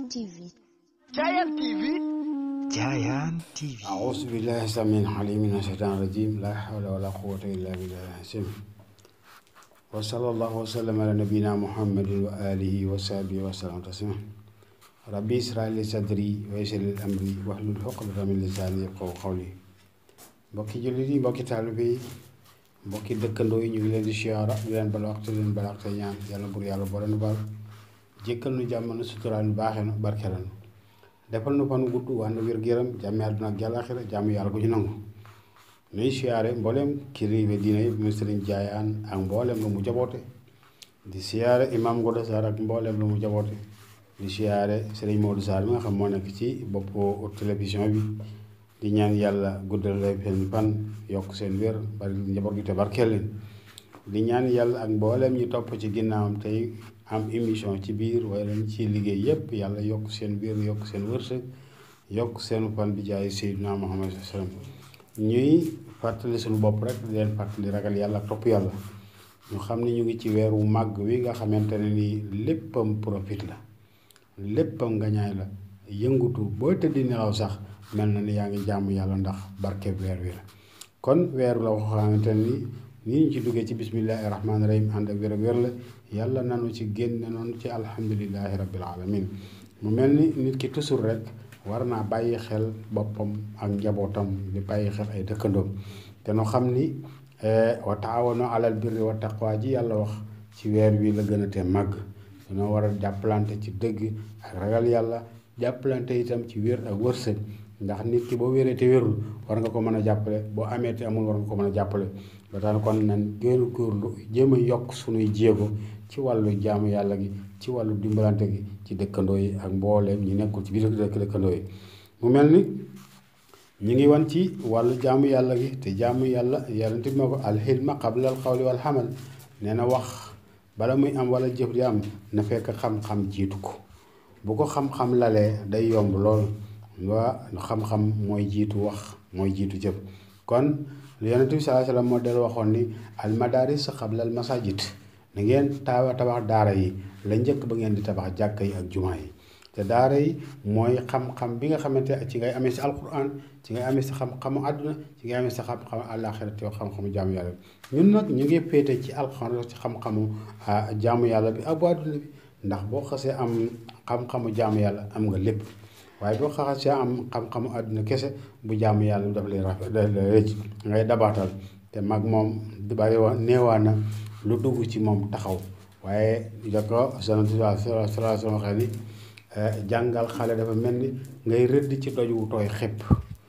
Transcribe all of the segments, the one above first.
Giant TV. Giant TV Giant TV أعوذ بالله السميع العليم من الشيطان الرجيم لا حول ولا قوة إلا بالله العظيم وصلى الله وسلم على نبينا محمد وآله وصحبه وسلم تسليما ربي اشرح لي صدري ويسر لي أمري واحلل عقدة من لساني يفقهوا قولي mbokki jullit yi mbokki taalibe yi mbokki dëkkandoo yi ñu ngi leen di siyaara di leen bala waxtu leen bala waxtu ñaan yàlla bur yàlla boole nu baal jékkal nu jàmm nu suturaal nu baaxee nu barkeelal nu defal nu fan gudd waa na wér gu yaram jàmmi àdduna ak jàllaaxira jàmm yàlla ko ñu nangu nuy siyaare mbooleem kilifa diine yi mu sëriñ jaayaan ak mbooleem lu mu jaboote di siyaare imam Ngodo Sarr ak mbooleem lu mu jaboote di siyaare sëriñ Modou Sarr mi nga xam moo nekk ci boppu télévision bi di ñaan yàlla guddal seen fan yokk seen wér bari njaboot gi te barkeel leen di ñaan yàlla ak mbooleem ñi topp ci ginnaawam tey am émission ci biir waaye lañ ci liggéey yépp yàlla yokk seen biir yokk seen wërsëg yokk seen fan bi jaay Seydina Muhammad sallam ñuy fàttali suñu bopp rek di leen fàttali ragal yàlla ak topp yàlla ñu xam ne ñu ngi ci weeru màgg wi nga xamante ne nii léppam profit la léppam ngañaay la yëngutu boo tëddi nelaw sax mel na ni yaa ngi jàmm yàlla ndax barke weer wi la kon weeru la wax xamante ni nii ñu ci duggee ci bismillahi rahmaani rahim ànd ak wér ak wér la yàlla nanu ci génne noonu ci alhamdulillahi rabbil alamin mu mel ni nit ki toujours rek war naa bàyyi xel boppam ak njabootam di bàyyi xel ay dëkkandoom te nu xam ni wa taawano alal birri wa taqwa ji yàlla wax ci weer wi la gën a te màgg dañoo war a jàppalante ci dëgg ak ragal yàlla jàppalante itam ci wér ak wërsëg ndax nit ki boo wéree te wérul war nga ko mën a jàppale boo amee te amul war nga ko mën a jàppale ba tax kon nan génn góorlu jéem a yokk sunuy jéego ci wàllu jaamu yàlla gi ci wàllu dimbalante gi ci dëkkandoo yi ak mbooleem ñu nekkul ci biir dëkk dëkkandoo yi mu mel ni ñu ngi wan ci wàllu jaamu yàlla gi te jaamu yàlla yarante bi ma ko alxilma qabla al xawli wal xamal nee na wax bala muy am wala jëf di am na fekk xam-xam jiitu ko bu ko xam-xam lalee day yomb lool waa xam-xam mooy jiitu wax mooy jiitu jëf kon yonent bi sallallahu alayhi wasallam moo del waxoon ni al madaris qabla al masajid na ngeen tawa tabax daara yi la njëkk ba ngeen di tabax jàkka yi ak jumaa yi te daara yi mooy xam-xam bi nga xamante ci ngay amee si alquran ci ngay amee si xam-xamu àdduna ci ngay amee si xam-xamu àllaaxira te xam-xamu jaamu yàlla bi ñun nag ñu ngi féete ci alquran ci xam-xamu jaamu yàlla bi ak bu àdduna bi ndax boo xasee am xam-xamu jaamu yàlla am nga lépp waaye boo xasee am xam-xamu àdduna kese bu jaamu yàlla daf lay rafet daf lay rëcc ngay dabaatal te mag moom du bari wa neewaa na lu dugg ci moom taxaw waaye da ko sallallahu alayhi wa sallam waxee ni jàngal xale dafa mel ni ngay rëdd ci doj wu tooy xepp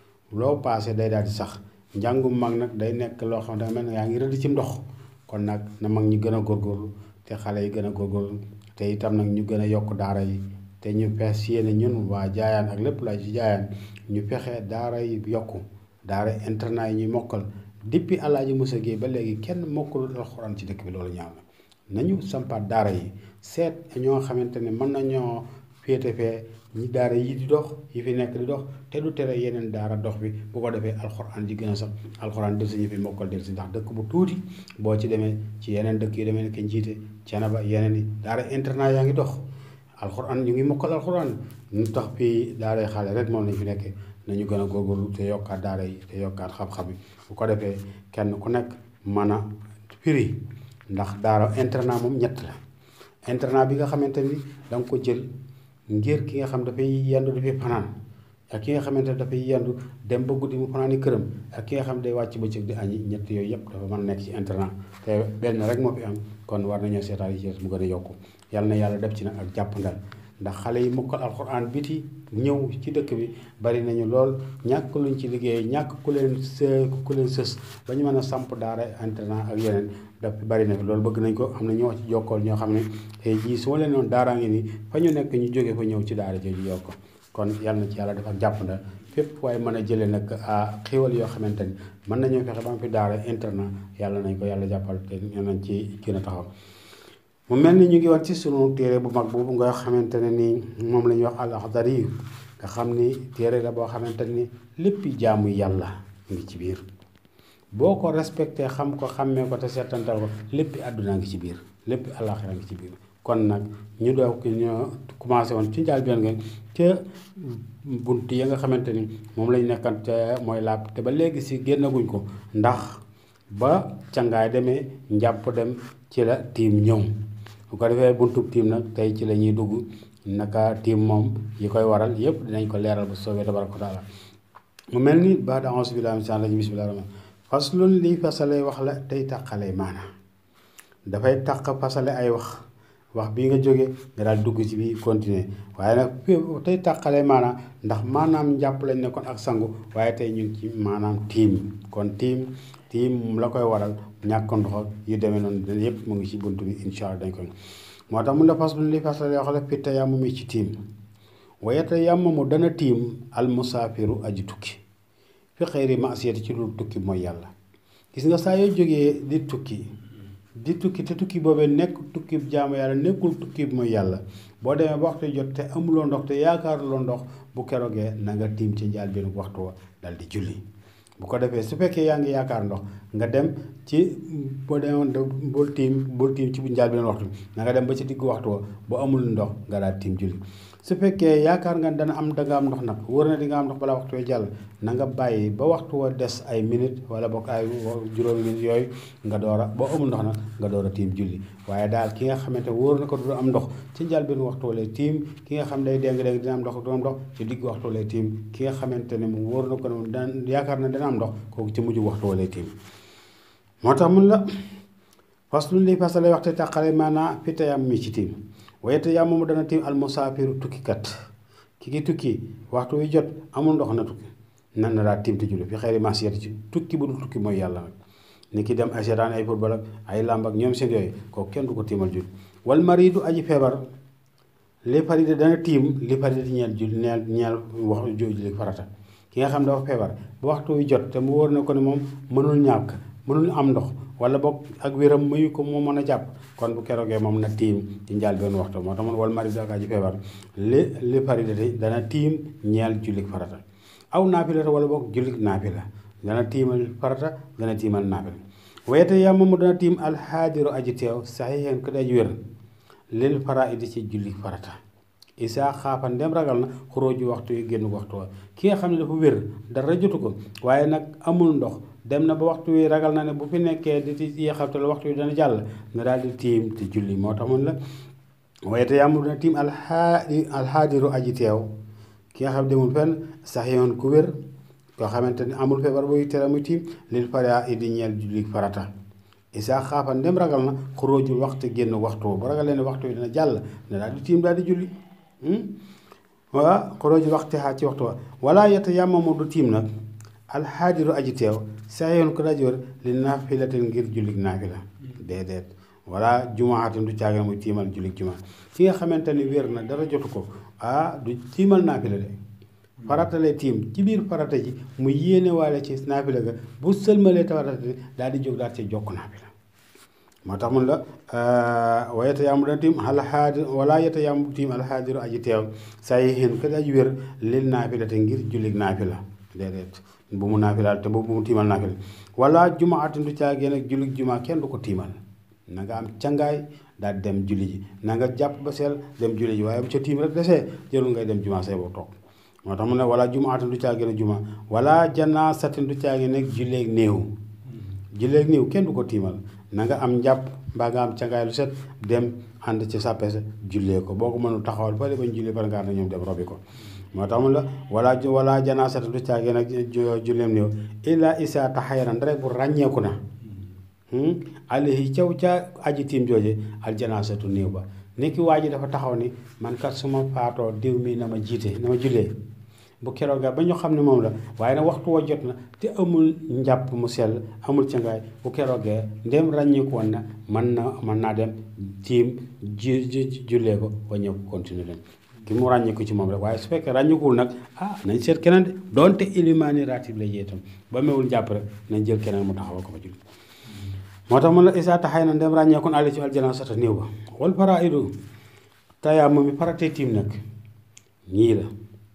loo paase day daal di sax njàngum mag nag day nekk loo xam ne dafa mel ni yaa ngi rëdd ci ndox kon nag na mag ñi gën a góorgóorlu te xale yi gën a góorgóorlu te itam nag ñu gën a yokk daara yi te ñu fees yéene ñun waa jaayaan ak lépp laa ci jaayaan ñu fexe daara yi yokku daara internat yi ñuy mokkal depuis Alaaji Musa Géey ba léegi kenn mokkalul alxuraan ci dëkk bi loolu ñaaw na nañu sampaat daara yi seet ñoo xamante ne mën nañoo féete fee ñi daara yi di dox yi fi nekk di dox te du tere yeneen daara dox bi bu ko defee alxuraan di gën a sax alxuraan del si ñu fi mokkal del si ndax dëkk bu tuuti boo ci demee ci yeneen dëkk yi demee nekk njiite Cenaba yeneen yi daara internat yaa ngi dox alxuraan ñu ngi mokkal alxuraan ñu tax fii daaray xale rek moom lañ fi nekkee nañu gën a góorgóorlu te yokkaat daara yi te yokkaat xam-xam yi bu ko defee kenn ku nekk mën a firi ndax daara internat moom ñett la internat bi nga xamante ni da nga ko jël ngir ki nga xam dafay yendu dafay fanaan ak ki nga xamante ne dafay yendu dem ba guddi mu fanaani këram ak ki nga xam day wàcc bëccëg di añi ñett yooyu yëpp dafa mën a nekk ci internat te benn rek moo fi am kon war nañoo seetaan yi ci mu gën a yokku yàlla na yàlla def ci nag ak jàppandal ndax xale yi mokkal alxuraan biti ñëw ci dëkk bi bari nañu lool ñàkk luñ ci liggéey ñàkk ku leen së ku leen sës ba ñu mën a samp daara internat ak yeneen daf bari na fi loolu bëgg nañ ko am na ñoo ci jokkool ñoo xam ne tey jii su ma leen noonu daaraa ngi nii fa ñu nekk ñu jógee fa ñëw ci daara jooju yokk kon yàlla na ci yàlla def ak jàppandal fépp waaye mën a jëlee nag a xéwal yoo xamante ni mën nañoo fexe ba am fi daara internat yàlla nañ ko yàlla jàppal te nañ ci gën a taxaw mu mel ni ñu ngi woon ci sunu téere bu mag boobu nga xamante ne ni moom la ñuy wax al axdari nga xam ni téere la boo xamante ni lépp jaamu yàlla ngi ci biir boo ko respecté xam ko xàmmee ko te seetantal ko lépp àdduna ngi ci biir lépp àllaaxira ngi ci biir kon nag ñu doog ñoo commencé woon ci njaal benn nga ca bunt ya nga xamante ni moom lañ nekkan te mooy laab te ba léegi si génnaguñ ko ndax ba cangaay demee njàpp dem ci la tiim ñëw bu ko defee buntub tiim nag tey ci la ñuy dugg naka tiim moom yi koy waral yépp dinañ ko leeral bu soobee tabaraka wa taala mu mel ni baat auzu billahi mina shaytaani rajiim bismillahi rahmaan faslun lii fasale wax la tey tàqale maana dafay tàq fasale ay wax wax bii nga jóge nga daal dugg ci bi continuer waaye nag tey tàqale maana ndax maanaam njàpp lañ ne kon ak sangu waaye tey ñu ngi ci maanaam tiim kon tiim tiim la koy waral ñàkk ndox ak yu demee noonu yépp mu ngi ci bunt bi incha allah dañ koy moo tax mun la fas li fasale wax la fitta yàmm mi ci tiim wayete yàmm mu dana tiim al musaafiru aji tukki fi xëyri maasiyati ci lu tukki mooy yàlla gis nga saa yoo jógee di tukki di tukki te tukki boobee nekk tukki jaamu yàlla nekkul tukki mooy yàlla boo demee ba waxtu jot te amuloo ndox te yaakaaruloo ndox bu keroogee na nga tiim ci njaal benn waxtu wa dal di julli bu ko defee su fekkee yaa ngi yaakaar ndox nga dem ci boo demoon bul tiim bul tiim ci bu njaal benn waxtu na nga dem ba ci diggu waxtu wa bu amul ndox nga daal tiim julli su fekkee yaakaar nga dana am da nga am ndox nag wóor na di nga am ndox balaa waxtu wa jàll na nga bàyyi ba waxtu wa des ay minute wala boog ay juróomi minute yooyu nga door a boo amul ndox nag nga door a tiim julli waaye daal ki nga xamante wóor na ko du am ndox ci njaal benn waxtu wa lay tiim ki nga xam day déng déng dina am ndox du am ndox ci digg waxtu lay tiim ki nga xamante ne moom wóor na ko ne moom dana yaakaar na dana am ndox kooku ci mujj waxtu wa lay tiim moo tax mun la fas lu li fasale waxte tàqale maanaa fi tayam mi ci tiim waaye te yàmm mu dana tiim almusaafiru tukkikat ki ki tukki waxtu wi jot amul ndox na tukki nan na daa tiim te julli fi xëyri masiyati ci tukki bu dul tukki mooy yàlla nag ni ki dem ay seetaan ay football ak ay làmb ak ñoom seen yooyu kooku kenn du ko tiimal julli wal maridu aji feebar li faride dana tiim li faride ñeel julli ñeel ñeel wax julli farata ki nga xam dafa feebar bu waxtu wi jot te mu wóor na ko ne moom mënul ñàkk mënul am ndox wala boog ak wéram mayu ko moo mën a jàpp kon bu keroogee moom na tiim ci njaal benn waxtu moo tax man wal mari daka ji feebar li li faridati dana tiim ñeel jullik farata aw naafilata wala boog jullik naafila dana tiimal farata dana tiimal naafila wayete yàmm mu dana tiim alxaadiru aji teew saxiixeen ko daj wér lil faraidi ci jullik farata isaa xaafa ndem ragal na xuróoju waxtu yi génn waxtu wa ki nga xam ne dafa wér dara jotu ko waaye nag amul ndox dem na ba waxtu wi ragal na ne bu fi nekkee di ci yeexamte la waxtu wi dana jàll na daal di tiim te julli moo tax mun la waaye te yàmmul dina tiim alxaadi alxaadiru aji teew ki nga xam demul fenn sax yoon ku wér koo xamante ni amul feebar buy tere muy tiim lil faraa idi ñeel julli farata isaa xaafa ndem ragal na xuróojul waxtu génn waxtu bu ragal leen waxtu wi dina jàll na daal di tiim daal di julli waa xuróojul waxtu xaa ci waxtu wa wala yetta yàmmamu du tiim nag alxaadiru aji teew saa yoon ko daji wër li naafilatin ngir jullik naafila déedéet wala jumaatin du caagin muy tiimal jullik jumaa ki nga xamante ni wér na dara jotu ko ah du tiimal naafila de farata lay tiim ci biir farata ji mu yéene waale ci naafila ga bu sëlmalee tawarata daal di jóg daal ci jokk naafila moo tax mun la wa yeta yaamu dana tiim alxaadir wala yeta yaamu tiim alxaadiru aji teew saa yi xeen ko daji wér lil naafila te ngir jullik naafila déedéet bu mu naafilaal te bu mu tiimal naafila wala jumaatin du caagee nag jullit jumaa kenn du ko tiimal na nga am cangaay daal dem julli ji na nga jàpp ba seel dem julli ji waaye bu ca tiim rek desee jërul ngay dem jumaa say boo toog moo tax mu ne wala jumaatin du caagee nag jumaa wala janaasatin du caagee nag julleeg néew julleeg néew kenn du ko tiimal na nga am njàpp mbaa nga am cangaay lu set dem ànd ci sàppe sa jullee ko boo ko mënul taxawal ba bañ jullee par nga na ñoom dem robi ko moo tax mu la wala wala janaasata du caagee nag julleem néew illa isa taxayara rek bu ràññeeku na alayhi caw ca aji tiim jooje al janaasatu néew ba nekki waa ji dafa taxaw ni man kat suma faatoo diw mi na ma jiite na ma jullee bu kerooga ba ñu xam ne moom la waaye nag waxtu wa jot na te amul njàpp mu sell amul cangaay bu keroogee ndem ràññeeku woon na mën na mën naa dem tiim ji jullee ko ba ñëw continuer dem ki mu ràññeeku ci moom rek waaye su fekkee ràññeekuwul nag ah nañ seet keneen de doonte ilimaani ratib la itam ba mewul jàpp rek nañ jël keneen mu taxawal ko fa julli moo tax mun la isaa taxay na ndem ràññeekun àlli ci aljana sata néew ba wal faraidu tayaa moom mi faratee tiim nag ñii la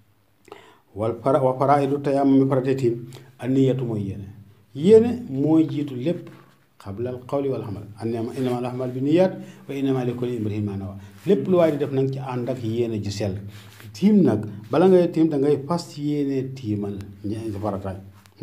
wal fara wa faraidu tayaa moom mi faratee tiim an niyatu mooy yéene yéene mooy jiitu lépp qabla al qawli wal amal annama innama al ahmal bi niyaat wa innama li kulli imri'in ma nawa lépp lu waaye di def nag ci ànd ak yéene ju sell tiim nag bala ngay tiim da ngay fas yéene tiimal ñe farataay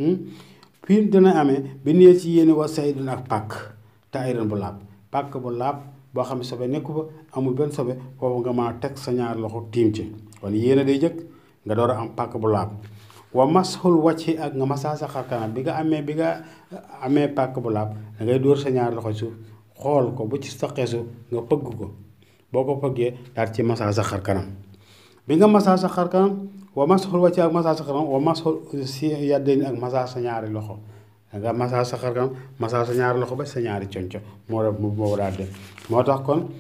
tiim dina amee bi nee ci yéene wa saydun ak pàkk te ayran bu laab pàkk bu laab boo xam ne sobe nekku fa amul benn sobe foofu nga mën a teg sa ñaar loxo tiim ci kon yéene day jëkk nga door a am pàkk bu laab wa mashul wàcci ak nga masaa sa xarkanam bi nga amee bi nga amee pàkk bu laab da ngay dóor sa ñaar loxo suuf xool ko bu ci saqee suuf nga pëgg ko boo ko pëggee daal ci masaa sa xarkanam bi nga masaa sa xarkanam wa mashul wàcci ak masaa sa xarkanam wa mashul si yàddeen ak masaa sa ñaari loxo nga masaa sa xarkanam masaa sa ñaari loxo ba sa ñaari conco moo def moo daal def moo tax kon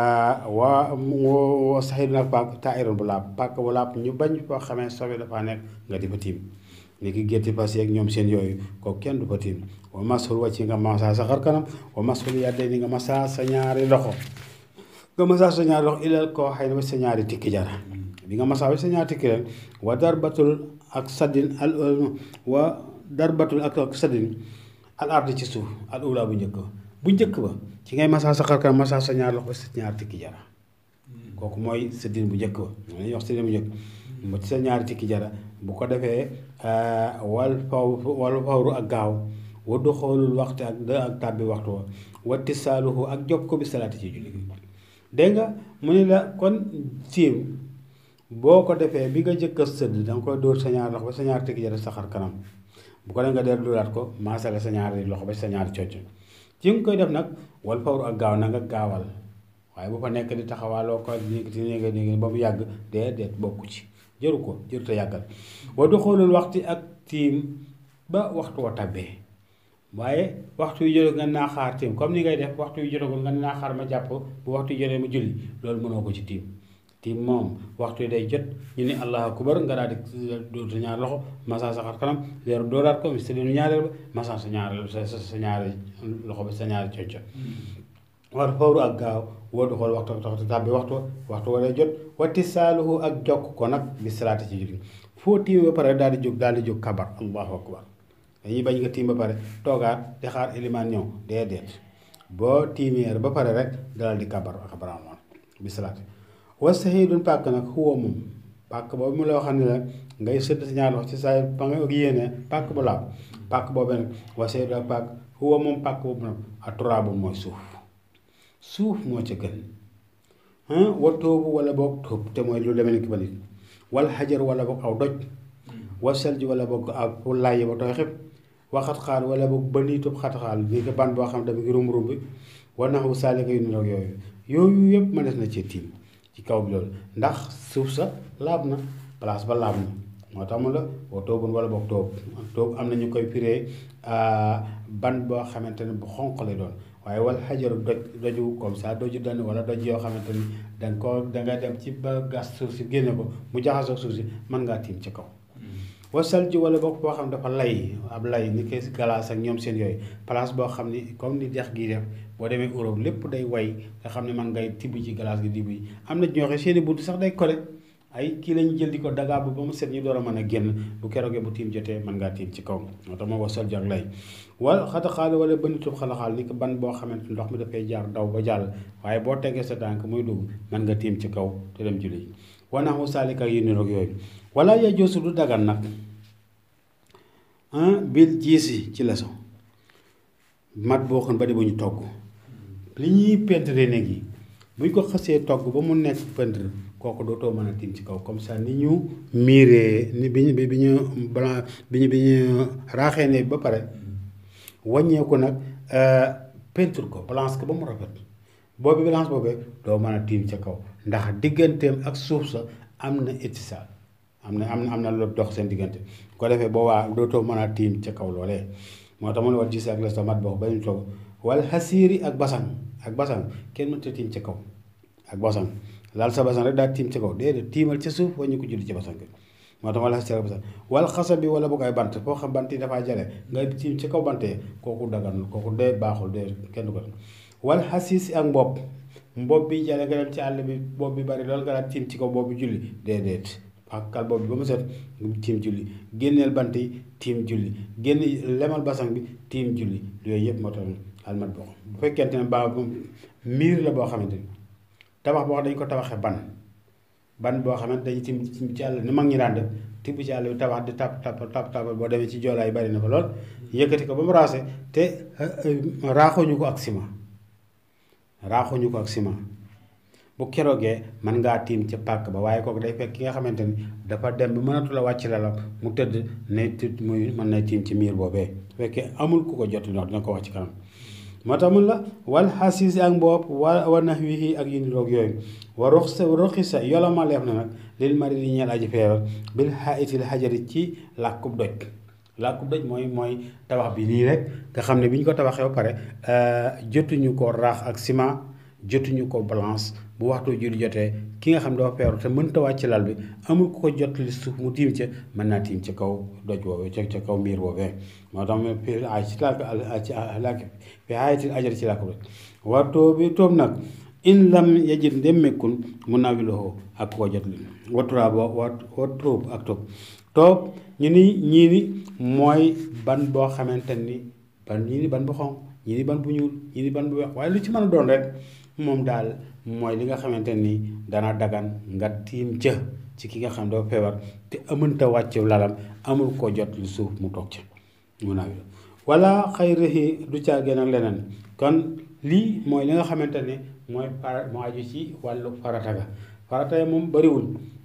waa wa saxidu nag pàkk taayiroon bu laab pàkk bu laab ñu bañ koo xamee sobe dafa nekk nga di fa tiim ni ki gétti fas yeeg ñoom seen yooyu kooku kenn du fa tiim wa masul wàcc nga masaa sa xar kanam wa masul yàddee ni nga masaa sa ñaari loxo nga masaa sa ñaari loxo ilal koo xëy na ba sa ñaari tikki jara bi nga masaa ba sa ñaari tikki ren wa darbatul ak saddin al wa darbatul ak ak saddin al ardi ci suuf al ula bu njëkk ba bu njëkk ba ci ngay masaa sa xar kanam masaa sa ñaari loxo ba sa ñaari tikki jara kooku mooy sëddin bu njëkk ba moom la ñuy wax sëddin bu njëkk ba ci sa ñaari tikki jara bu ko defee wal faw wal fawru ak gaaw waddu xoolul waxtu ak da ak tàbbi waxtu wa watti saaluhu ak job ko bi salaati ci julli gi dégg nga mu ne la kon tiim boo ko defee bi nga jëkk a sëdd da nga koy dóor sa ñaari loxo ba sa ñaari tikki jara sa xar kanam bu ko def nga dellu dóoraat ko maasale sa ñaari loxo ba sa ñaari cocc ci nga koy def nag wal fawru ak gaaw na nga gaawal waaye bu fa nekk di taxawaaloo ko néegati néega néega ba mu yàgg déedéet bokku ci jëru ko jëru te yàggal wa du xoolul waxti ak tiim ba waxtu wa tàbbee waaye waxtu yu jotee nga naa xaar tiim comme ni ngay def waxtu yu jotagul nga naa xaar ma jàpp bu waxtu yu jotee ma julli loolu mënoo ko ci tiim tiim moom waxtu yi day jot ñu ne allahu akbar nga daal di dóor sa ñaari loxo masaa sa xar kanam leer dooraat ko si dinu ñaareel ba masaa sa ñaari sa sa ñaari loxo ba sa ñaari cocco war fawru ak gaaw woo du xool waxtu waxtu tàbbi waxtu waxtu wa day jot watti saaluhu ak jokk ko nag bi salaati ci julli foo tiim ba pare daal di jóg daal di jóg kabar allahu akbar dañuy bañ nga tiim ba pare toogaat di xaar ilimaan ñëw déedéet boo tiimeer ba pare rek dalal di kabar kabar amoon bi salaati wa sahidun pàkk nag xuwa moom pàkk boobu mu la wax ne la ngay sëdd sa ñaar loxo ci saa ba nga yéene pàkk bu laab pàkk boobu nag wa sahidun ak pàkk xuwa moom pàkk boobu nag aturaabu mooy suuf suuf moo ca gën wa tóobu wala boog tóob te mooy lu demee ni ki balit wal xajar wala boog aw doj wa selji wala boog ak fu làyyi ba tooy xib wa xatxaal wala boog ba niitub xatxaal ni ko ban boo xam dafa ngi rum rum bi wa naxu saalika yu niroog yooyu yooyu yëpp ma des na ci tiim ci kaw bi loolu ndax suuf sa laab na place ba laab na moo tax mu la wa tóobun wala boog tóob tóob am na ñu koy firee ban boo xamante ne bu xonq lay doon waaye wal xajaru doj doju comme ça doju dan wala doj yoo xamante ni danga ko danga dem ci ba gas suuf si génne ko mu jaxasoo suuf si mën ngaa tiim ci kaw wasal ji wala boog boo xam dafa lay ab lay ni ko galaas ak ñoom seen yooyu place boo xam ni comme ni dex gii def boo demee Europe lépp day way nga xam ne man ngay tibb ci galaas gi dibb yi am na ñoo xam seeni bunt sax day kole ay kii lañu jël di ko dagaab ba mu set ñu door a mën a génn bu keroogee bu tiim jotee mën ngaa tiim ci kaw moo tax moo wasal ji ak lay wala xataxaal wala bënitub xalaxaal ni ko ban boo xamante ndox mi dafay jaar daw ba jàll waaye boo tegee sa tànk muy dugg mën nga tiim ci kaw te dem julli ji wanaxu saalika yu niroog yooyu wala ya joosu du dagan nag bil jiisi ci leso mat boo xam ba di bu ñu togg li ñuy peintre néeg yi buñ ko xasee togg ba mu nekk peintre kooku dootoo mën a tiim ci kaw comme ça ni ñu miiree ni bi ñu bi ñu blanc bi ñu bi ñu raaxee ne ba pare wàññeeku nag peinture ko blanche ko ba mu rafet boobu blanche boobee doo mën a tiim ca kaw ndax digganteem ak suuf sa am na étisaal am na am na am na lu dox seen diggante ko defee boobaa dootoo mën a tiim ca kaw loolee moo tax mu ne war gis ak les tomat boo ba ñu togg wala xasiiri ak basan ak basan kenn mënta tiim ca kaw ak basan laal sa basan rek daal tiim ca kaw déedéet tiimal ca suuf wañu ko julli ci basan bi moo tax wala xasiiri ak basan wala xasa bi wala boog ay bant foo xam bant yi dafaa jale nga tiim ca kaw bantee kooku dagan kooku dee baaxul dee kenn du ko wala xasiisi ak mbopp mbopp bi jale nga dem ci àll bi bopp bi bari loolu nga daal tiim ci kaw bopp bi julli déedéet ak kal boobu ba mu set tiim julli génneel bant yi tiim julli génn lemal basang bi tiim julli yooyu yëpp moo tax almat boo bu fekkente ne ba miir la boo xamante ni tabax boo xam dañ ko tabaxee ban ban boo xamante dañu tim ci àll ni mag ñi daan def tibb ci àll bi tabax di tap tap tap tap boo demee ci joolaay bari na fa lool yëkkati ko ba mu raase te raaxuñu ko ak ciment raaxuñu ko ak ciment bu keroogee mën ngaa tiim ca pàkk ba waaye kooku day fekk ki nga xamante ni dafa dem ba mënatu la wàcc lalam mu tëdd ne tëdd muy mën na tiim ci miir boobee bu fekkee amul ku ko jot ndox dina ko wax ci kanam moo tax mun la wal xasiisi ak mboob wa wa nahwihi ak yu niroog yooyu wa ruxsa ruxisa yolama leef na nag lil mari di ñeel aji feebar bil xaitil xajari ci làkkub doj làkkub doj mooy mooy tabax bi nii rek nga xam ne bi ñu ko tabaxee ba pare jotuñu ko raax ak ciment jotuñu ko balance bu waxtu julli jotee ki nga xam dafa feebar te mënta wàcc lal bi amul ku ko jot li suuf mu tiim ca mën naa tiim ci kaw doj boobee ca ca kaw miir boobee moo tax ma fi ay ci làkk ci làkk fi ayatil ajar ci làkk doj wa toobi toob nag in lam yajid ndem mekkun mun naa wiloxoo ak ko jot li wa turaab wa wa toob ak toob toob ñu ni ñii ni mooy ban boo xamante ni ban ñii ni ban bu xonq ñii ni ban bu ñuul ñii ni ban bu weex waaye lu ci mën a doon rek moom daal mooy li nga xamante ni dana dagan nga tiim ca ci ki nga xam dafa feebar te amanta wàcc lalam amul ko jot lu suuf mu toog ca mun naa wala xayrihi du caagee nag leneen kon lii mooy li nga xamante ni mooy para moo aju ci wàllu farata ga farata moom bariwul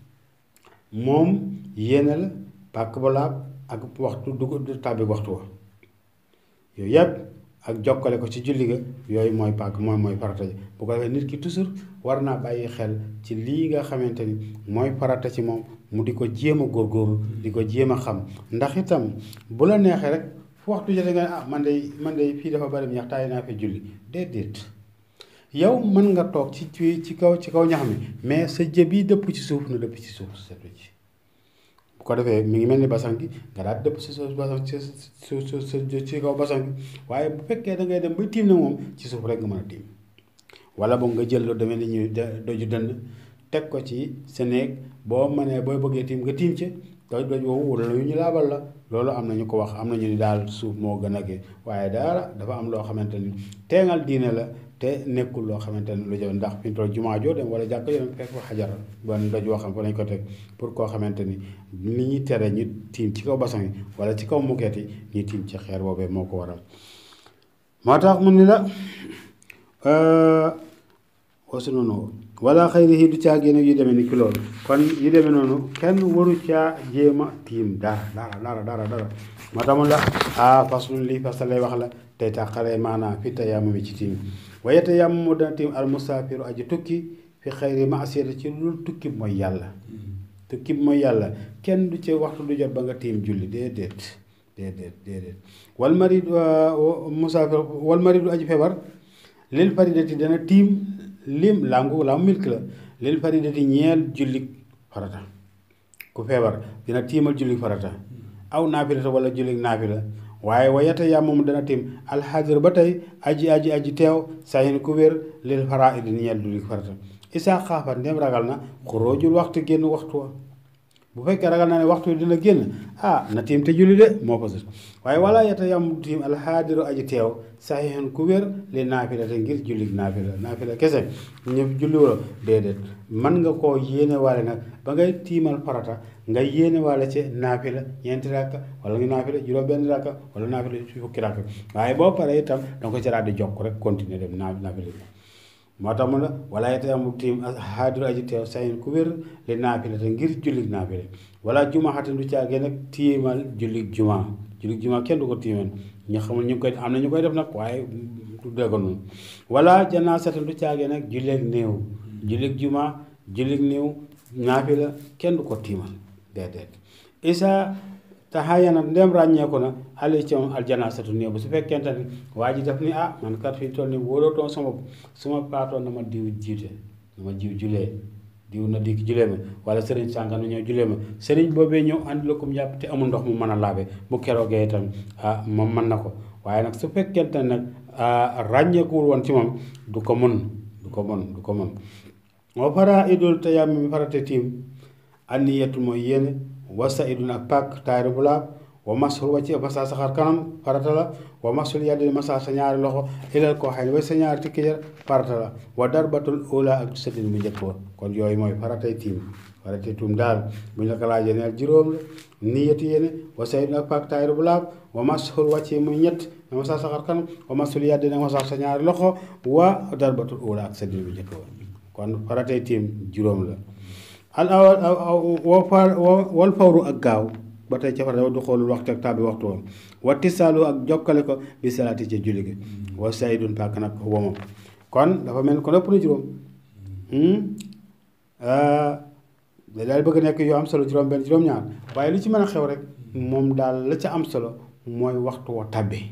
moom yéene la pàkk ba laab ak waxtu du tàbbi waxtu wa yooyu yëpp ak jokkale ko ci julli ga yooyu mooy pàkk mooy mooy farata ji bu ko defee nit ki toujours war naa bàyyi xel ci lii nga xamante ni mooy farata ci moom mu di ko jéem a góorgóorlu di ko jéem a xam ndax itam bu la neexee rek fu waxtu jotee nga ne ah man de man de fii dafa bari ñax taay naa fi julli déedéet yow mën nga toog ci ci ci kaw ci kaw ñax mi mais sa jë bi dëpp ci suuf na dëpp ci suuf seetlu ci bu ko defee mi ngi mel ni basan gi nga daal dëpp si suuf basan ci ci ci kaw basan gi waaye bu fekkee da ngay dem ba tiim na moom ci suuf rek nga mën a tiim wala boog nga jël lu demee ni ñuy doju dënd teg ko ci sa néeg boo mënee booy bëggee tiim nga tiim ci doj doj woowu wala yu ñu laabal la loolu am na ñu ko wax am na ñu ni daal suuf moo gën a gi waaye dara dafa am loo xamante ni teengal diine la te nekkul loo xamante ni lu jafe ndax fi mu toll jumaa joo dem wala jàkk yoo dem fekk fa xajar ban doj woo xam fa lañ ko teg pour koo xamante ni ni ñuy tere ñu tiim ci kaw basan yi wala ci kaw mukeet yi ñu tiim ci xeer boobee moo ko waral moo tax mu ni la wasu noonu wala xayrihi du caa génne yu demee ni ki loolu kon yu demee noonu kenn waru caa jéem a tiim dara dara dara dara dara moo tax mun la ah faslun lii fasal lay wax la tey tàqalee maanaam fi tayammum ci tiim waaye tayammumu dana tiim al musaafiru aji tukki fi xayri maasiyati ci lu tukki mooy yàlla tukki mooy yàlla kenn du ci waxtu du jot ba nga tiim julli déedéet déedéet déedéet wal marid musaafir wal maridu aji feebar lil faridati dana tiim lim langu laamu milk la lil faridati ñeel jullik farata ku feebar dina tiimal jullik farata aw naafilata wala jullik naafila waaye wayata yaa moom dana tiim alxaadir ba tey aji aji aji teew sayin ku wér lil faraidi ñeel jullik farata isaa xaafat ndem ragal na xuróojul waxtu génn waxtu wa bu fekkee ragal naa ne waxtu wi dina génn ah na tiim te julli de moo ko sus waaye wala yeta yam tiim alxaadiru aji teew saxiixan ku wér li naafila te ngir julli naafila naafila kese ñëpp julli wala déedéet mën nga koo yéene waale nag ba ngay tiimal farata nga yéene waale ci naafila ñeenti rakka wala nga naafila juróom benn rakka wala naafila fukki rakka waaye boo paree itam da nga ko ci daal di jokk rek continuer dem naa naafila moo tax mu ne wala yete amu tiim xaadiru aji teew sayin ku wér li naafila te ngir jullig naafila wala juma xatin du caagee nag tiimal jullig juma jullig juma kenn du ko tiimal ñu xamul ñu koy am na ñu koy def nag waaye du dégg noonu wala janaasatin du caagee nag julleeg néew jullig juma jullig néew naafila kenn du ko tiimal déedéet isa taxaayana ndem ràññeeku na ali ci moom aljanaasatu néew bu su fekkente ni waa ji def ni ah man kat fi toll ni wóolootoon sama su ma paatoon na ma diw jiite na ma jiw julee diw na dikk julee ma wala sëriñ sànga na ñëw julee ma sëriñ boobee ñëw andi la ko mu jàpp te amul ndox mu mën a laabe bu keroogee itam ah moom mën na ko waaye nag su fekkente ne nag ràññeekuwul woon ci moom du ko mën du ko mën du ko mën wa fara idul te yàmm mi farate tiim anniyatu mooy yéene wasa idun ak pàkk taayru bu laab wa masul wàcce masa sa xar kanam farata la wa masul yaddi masa sa ñaari loxo ilal koo xay ba sa ñaari tikki jar farata la wa darbatul ula ak sëddin bu njëkk ba kon yooyu mooy faratay tiim faratay tuum daal bu ñu la ko laajee neel juróom la niyati yéene wa sayid ak pak taayir bu laab wa masul wàcce muy ñett na masa sa xar kanam wa masul yaddi nag masa sa ñaari loxo wa darbatul ula ak sëddin bu njëkk ba kon faratay tiim juróom la al awal wal fawru ak gaaw ba tey ca farata du xoolul waxtu ak tàbbi waxtu woon wa tisaalu ak jokkale ko bi salaati ca julli gi wa saydun pàkk nag womam kon dafa mel ko ëpp na juróom da daal bëgg nekk yoo am solo juróom benn juróom ñaar waaye lu ci mën a xew rek moom daal la ca am solo mooy waxtu wa tàbbi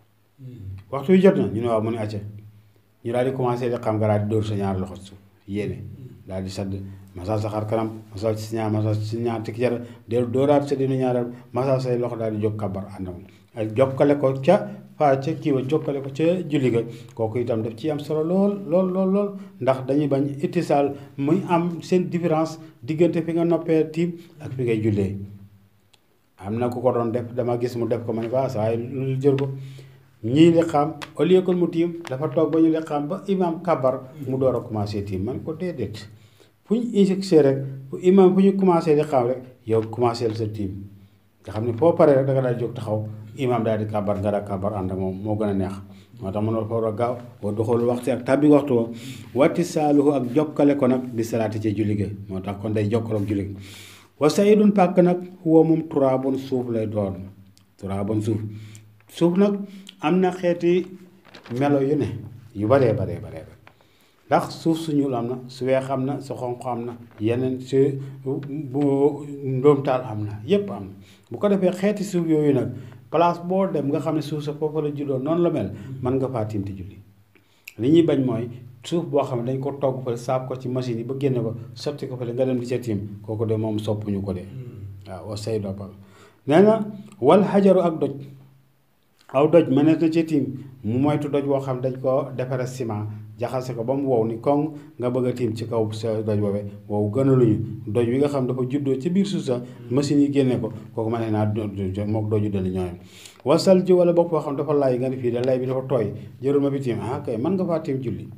waxtu wi jot na ñu ne waaw mu ne acca ñu daal di commencé di xam nga daal di dóor sa ñaar loxo suuf yéene daal di sadd masal sa xar kanam masal si ñaar masal si ñaar tikki jar del dóoraat sa dina ñaaral masal say loxo daal di jóg kabar ànd ak jokkale ko ca faa ca kii wa jokkale ko ca julli ga kooku itam daf ci am solo lool lool lool lool ndax dañuy bañ ittisaal muy am seen différence diggante fi nga noppee tiim ak fi ngay jullee am na ku ko doon def dama gis mu def ko ma ne ko ah saa lu jël ko ñii li xam au lieu que mu tiim dafa toog ba ñu li xam ba imam kabar mu door a commencé tiim man ko déedéet fu ñu injecté rek fu imam fu ñu commencé di xam rek yow commencé sa tiim nga xam ne foo paree rek da nga daal jóg taxaw imam daal di kabar nga daal kabar ànd ak moom moo gën a neex moo tax mënoo fa war a gaaw boo doxalu waxtu ak tàbbi waxtu wa watti saaluhu ak jokkale ko nag di salaati ci julli gi moo tax kon day jokkaloog julli gi wa sayidun pàkk nag huwa moom turaabun suuf lay doon turaabun suuf suuf nag am na xeeti melo yu ne yu baree baree baree ndax suuf su ñuul am na su weex am na su xonq am na yeneen su bu ndóomtaal am na yépp am na bu ko defee xeeti suuf yooyu nag place boo dem nga xam ne suuf sa foofu la juddoo noonu la mel mën nga faa tiim te julli li ñuy bañ mooy suuf boo xam ne dañ ko togg fële saab ko ci machine yi ba génne ko sotti ko fële nga dem di ca tiim kooku de moom soppuñu ko de waaw wa say doppal nee na wal xajaru ak doj aw doj mënees na ci tiim mu moytu doj boo xam dañ ko defare ciment jaxase ko ba mu wow ni koŋ nga bëgg a tiim ci kaw sa doj boobee wow gënaluñu doj wi nga xam dafa juddoo ci biir suuf sa machine yi génne ko kooku ma ne naa mook doju dali ñooyam wasal ji wala boog foo xam dafa lay nga ne fii de lay bi dafa tooy jërul ma fi tiim ah kay mën nga faa tiim julli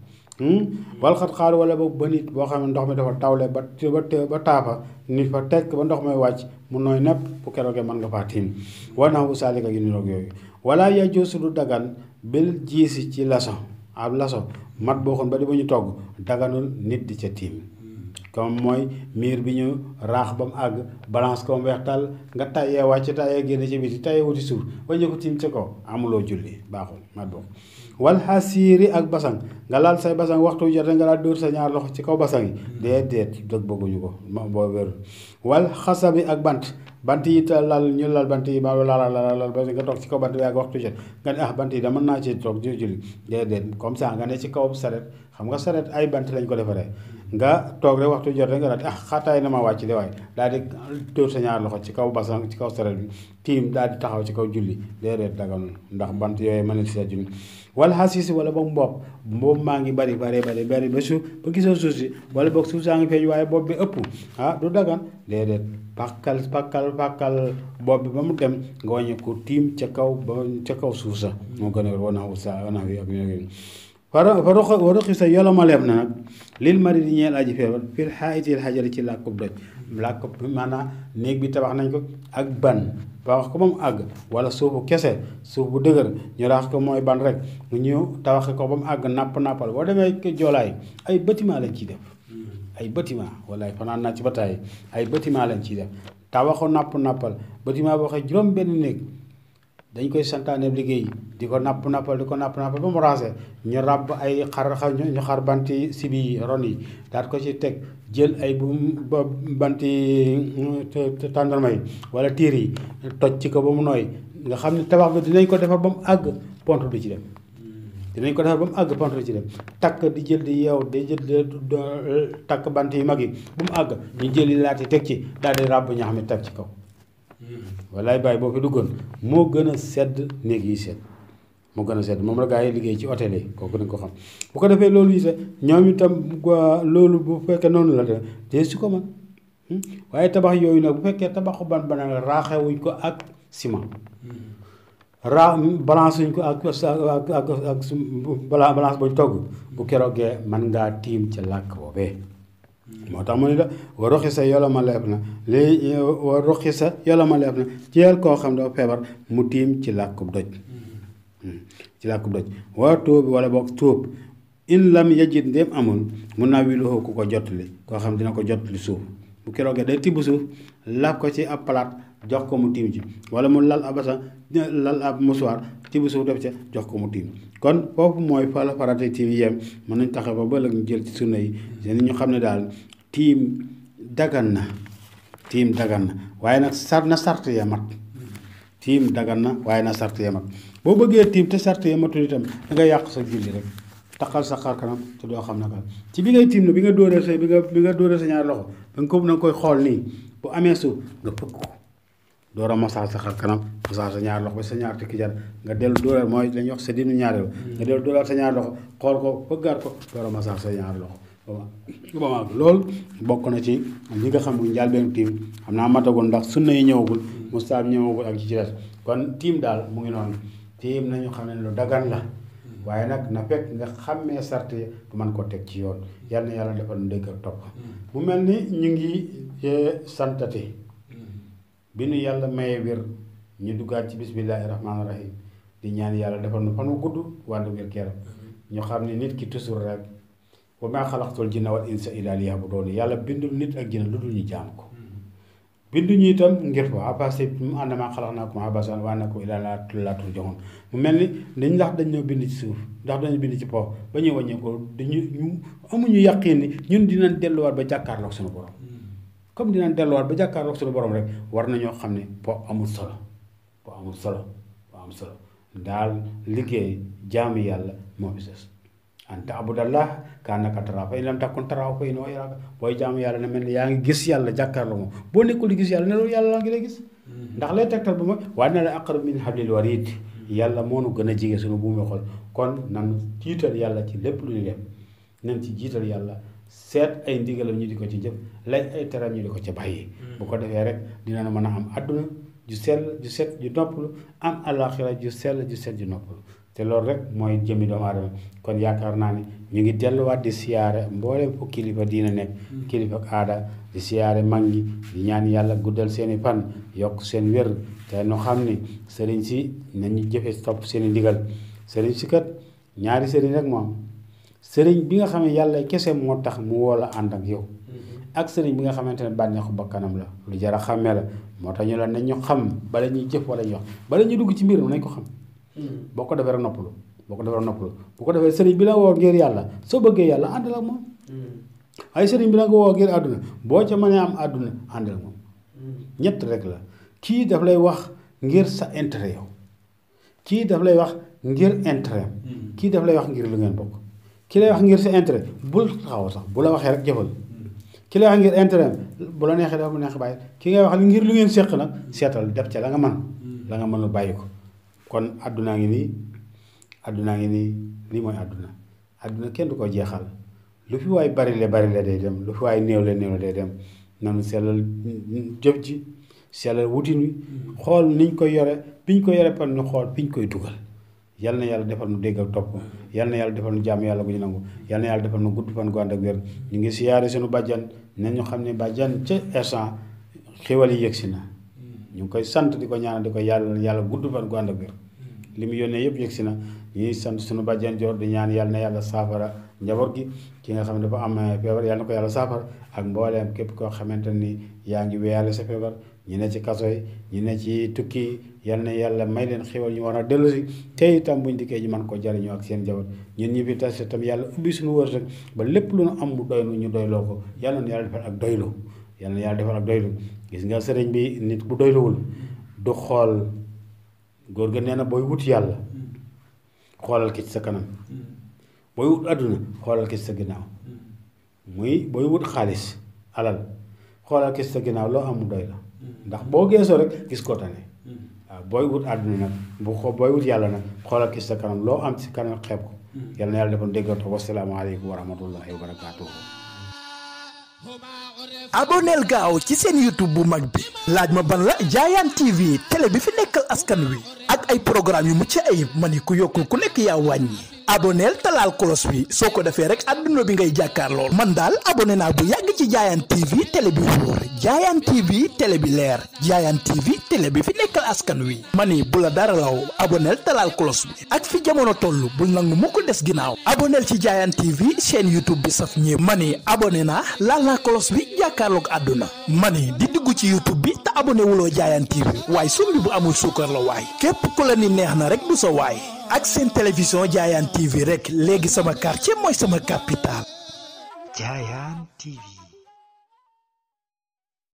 wal xat xaar wala boog ba nit boo xam ne ndox mi dafa tawle ba ba ba taafa nit fa tekk ba ndox may wàcc mu nooy nepp bu keroogee mën nga faa tiim war naa bu saalika yu niroog yooyu wala yaa joosu du dagan bil jiisi ci laso ab laso mat boo xoon ba di ba ñu togg daganul nit di ca tiim comme mooy miir bi ñu raax ba mu àgg balance ko mu weex tàll nga tayee wàcc tayee génn ci biti tayee wuti suuf waññi ko tiim ca kaw amuloo julli baaxul mat boobu wal xasiiri ak basang nga laal say basang waxtu jote nga laal dóor sa ñaar loxo ci kaw basang yi déedéet dëgg bëgguñu ko boo wérul wal xasabi ak bant bant yi te lal ñu lal bant yi ba lal lal lal ba nga toog ci kaw bant bi ak waxtu jot nga ne ah bant yi da mën naa ci toog di julli déedéet comme ça nga ne ci kaw saret xam nga saret ay bant lañ ko defaree nga toog rek waxtu jot rek nga daal di ah xaataay na ma wàcc de waaye daal di dóor sa ñaar loxo ci kaw basang ci kaw saret bi tiim daal di taxaw ci kaw julli déedéet daganul ndax bant yooyu mën na ci sa julli wala xasiisi wala boog mbopp mbopp maa ngi bari bari bari bari ba suuf ba gisoo suuf si wala boog suuf saa ngi feeñ waaye bopp bi ëpp ah du dagan déedéet pàkkal pàkkal pàkkal bopp bi ba mu dem nga wàññi ko tiim ca kaw ba ca kaw suuf sa moo gën a wér wana sa wana wi ak ñoo fara fa rox wa roxi sa yolomaleef na nag lil mari di ñeel aji feebar fil xaayitil xajari ci làkkub doj làkkub maanaam néeg bi tabax nañ ko ak ban tabax ko ba mu àgg wala suufu kese suuf bu dëgër ñu raax ko mooy ban rek ñu tabax ko ba mu àgg napp nappal boo demee joolaay ay bâtiment lañ ciy def ay bâtiment walaay fanaan naa ci bataay ay bâtiment lañ ciy def tabaxu napp nappal bâtiment boo xam juróom benn néeg dañ koy santaane liggéey di ko napp nappal di ko napp nappal ba mu raase ñu ràbb ay xar xar ñu xar banti sibi yi ron yi daat ko ci teg jël ay bu banti tàndarma yi wala tiir yi toj ci ko ba mu nooy nga xam ne tabax bi dinañ ko defar ba mu àgg pont du ci dem dinañ ko defar ba mu àgg pont du ci dem takk di jël di yeew di jël takk bant yi mag yi ba mu àgg ñu jël yi laati teg ci daal di ràbb ñax mi teg ci kaw walaay bàyyi boo fi duggoon moo gën a sedd néeg yi sedd moo gën a sedd moom la gaa yi liggéey ci hôtel yi kooku dañ ko xam bu ko defee loolu yi sax ñoom itam loolu bu fekkee noonu la de su ko man waaye tabax yooyu nag bu fekkee tabaxu ban bana raaxewuñ ko ak ciment ra balance suñ ko ak ak ak ak su bala balance buñ togg bu keroogee man ngaa tiim ca làkk boobee moo tax mu ne la wa roxi sa yola ma leeb na lii wa roxi sa yola ma leeb na jeel koo xam dafa feebar mu tiim ci làkkub doj ci làkkub doj waa tóob wala boog tóob in lam yajid ndéem amul mun naa wiluxoo ku ko jottali koo xam dina ko jottali suuf bu keroogee day tibb suuf lab ko ci ab palaat jox ko mu tiim ci wala mu lal abasa lal ab musuwaar tibb suuf def ca jox ko mu tiim kon foofu mooy fa la farata tiim yem mën nañ taxe ba ba ñu jël ci sunna yi seen ñu xam ne daal tiim dagan na tiim dagan na waaye nag sar na sart ya mat tiim dagan na waaye na sart ya mat boo bëggee tiim te sart ya matul itam da nga yàq sa julli rek taqal sa xar kanam te doo xam naka ci bi ngay tiim na bi nga dóoree sa bi nga bi nga dóoree sa ñaari loxo ba nga ko na nga koy xool nii bu amee suuf nga fëkk ko door a masaal sa xar kanam masaal sa ñaari loxo ba sa ñaar tikki jar nga dellu dóoraat mooy dañuy wax sa dinu ñaari nga dellu dóoraat sa ñaari loxo xool ko fëggaat ko door a masaal sa ñaari loxo ba ma loolu bokk na ci ñi nga xam ne njaal benn tiim xam naa matagul ndax sunna yi ñëwagul mustaab ñëwagul ak ci ci des kon tiim daal mu ngi noonu tiim nañu xam ne lu dagan la waaye nag na fekk nga xàmmee sart yi du man ko teg ci yoon yal na yàlla defal nu dégg ak topp mu mel ni ñu ngi santati bi nu yàlla maye wér ñu duggaat ci bismillaahi rahmaani rahim di ñaan yàlla defal nu fan wu gudd wàllu wér keram ñu xam ne nit ki toujours rek wa maa xalaqtul jinna wal insa illaa liya'buduun yàlla bindul nit ak jinne lu dul ñu jaam ko bindu ñu itam ngir ko abase mu ànd maa xalaat naa ko abasan waa na ko ilaa laa laa turjaxoon mu mel ni dañ ndax dañ ñoo bind ci suuf ndax dañu bind ci po ba ñuy wàññee ko dañu ñu amuñu yàqiin ni ñun dinañ delluwaat ba jàkkaarloog suñu borom comme dinañ delluwaat ba jàkkaarloog suñu borom rek war nañoo xam ne po amul solo po amul solo po amul solo daal liggéey jaamu yàlla moo fi des an taabudallah kaannaka taraahu fa in lam takun taraahu fa innahu yaraaka booy jaamu yàlla ne mel ni yaa ngi gis yàlla jàkkaarloo moom boo nekkul di gis yàlla ne loolu yàlla laa ngi lay gis ndax lay tegtal bu ma waaye na la aqrab min hablil warid yàlla moo nu gën a jige suñu buumi xol kon nan jiital yàlla ci lépp lu ñu def nan ci jiital yàlla seet ay ndigalam ñu di ko ci jëf lay ay teram ñu di ko ci bàyyi bu ko defee rek dina mën a am àdduna ju sell ju set ju noppalu am alaxira ju sell ju set ju noppalu te loolu rek mooy jëmmi doomu aadama kon yaakaar naa ne ñu ngi delluwaat di siyaare mboolem fu kilifa diina nekk kilifa ak aada di siyaare mag ñi di ñaan yàlla guddal seeni fan yokk seen wér te nu xam ni sëriñ si nañu jëfe topp seeni ndigal sëriñ si kat ñaari sëriñ rek moom sëriñ bi nga xam ne yàlla kese moo tax mu woo la ànd ak yow ak sëriñ bi nga xamante ne bànneexu bakkanam la lu jar a xàmmee la moo tax ñu la nañ ñu xam bala ñuy jëf wala ñuy wax bala ñuy dugg ci mbir mi nañ ko xam boo ko defee rek noppalu boo ko defee rek noppalu bu ko defee sëriñ bi la woo ngir yàlla soo bëggee yàlla àndal ak moom ay sëriñ bi la nga woo ngir àdduna boo ca mënee am àdduna àndal ak moom ñett rek la kii daf lay wax ngir sa intérêt yow kii daf lay wax ngir intérêt kii daf lay wax ngir lu ngeen bokk ki lay wax ngir sa intérêt bul taxaw sax bu la waxee rek jëfal ki lay wax ngir intérêt bu la neexee dafa mu neex bàyyi ki ngay wax ngir lu ngeen séq nag seetal def ca la nga man la nga mën a bàyyi ko kon àddunaa ngi nii àddunaa ngi nii lii mooy àdduna àdduna kenn du ko jeexal lu fi waay bari le bari le day dem lu fi waay néew le néew le day dem nanu sellal jëf ji sellal wutin wi xool niñ koy yore biñ ko yore par ñu xool biñ koy dugal yal na yàlla defal nu dégg ak topp yal na yàlla defal nu jàmm yàlla bu ñu nangu yal na yàlla defal nu gudd fan gu ànd ak wér ñu ngi siyaare suñu bàjjan nañu xam ne bàjjan ca instant xéwal yi yëgsi na ñu ngi koy sant di ko ñaanal di ko yàlla yàlla gudd fan gu ànd ak wér li mu yónnee yëpp yëgsi na ñuy sant suñu bàjjan joor di ñaan yàlla na yàlla saafara njaboot gi ki nga xam ne dafa am feebar yàlla na ko yàlla saafara ak mbooleem képp koo xamante ni yaa ngi wéyale sa feebar ñu ne ci kaso yi ñu ne ci tukki yi yal na yàlla may leen xéwal ñu war a dellu si te itam buñ dikkee ñu mën ko jariñoo ak seen njaboot ñun ñi fi tas itam yàlla ubbi suñu wërsëg ba lépp lu nu am mu doy nu ñu doyloo ko yàlla na yàlla defal ak doylu yàlla na yàlla defal ak doylu gis nga sëriñ bi nit bu doyluwul du xool góor ga nee na booy wut yàlla xoolal ki ci sa kanam booy wut àdduna xoolal ki ci sa ginnaaw muy booy wut xaalis alal xoolal ki ci sa ginnaaw loo am mu doy la ndax boo geesoo rek gis ko tane waaw booy wut àdduna nag bu xoo booy wut yàlla nag xoolal ki ci sa kanam loo am ci kanam xeeb ko yàlla na yàlla defoon déggatoo wasalaamaaleykum wa rahmatullahi wa barakaatuhu aboneel gaaw ci seen youtube bu mag bi laaj ma ban la jaayaan tv télé bi fi nekkal askan wi ak ay programme yu mucc ayib ma ni ku yokkul ku nekk yaa wàññi aboneel talaal kolos bi soo ko defee rek adduna bi ngay jàkkaar lool man daal abonné naa bu yàgg ci jaayaan tv télé bi wóor jaayaan tv télé bi leer jaayaan tv télé bi fi nekkal askan wi ma ni bu la dara law aboneel talaal kolos bi ak fi jamono toll bul nangu mu ko des ginnaaw aboneel ci jaayaan tv chaîne youtube bi saf ñëpp ma ni abonné naa laal naa kolos bi jàkkaarloog àdduna ma ni di dugg ci youtube bi te abonné wuloo jaayaan tv waaye sumbi bu amul suukar la waay képp ku la ni neex na rek du sa waay ak seen télévision jaayaan tv rek léegi sama quartier mooy sama capital Giant TV.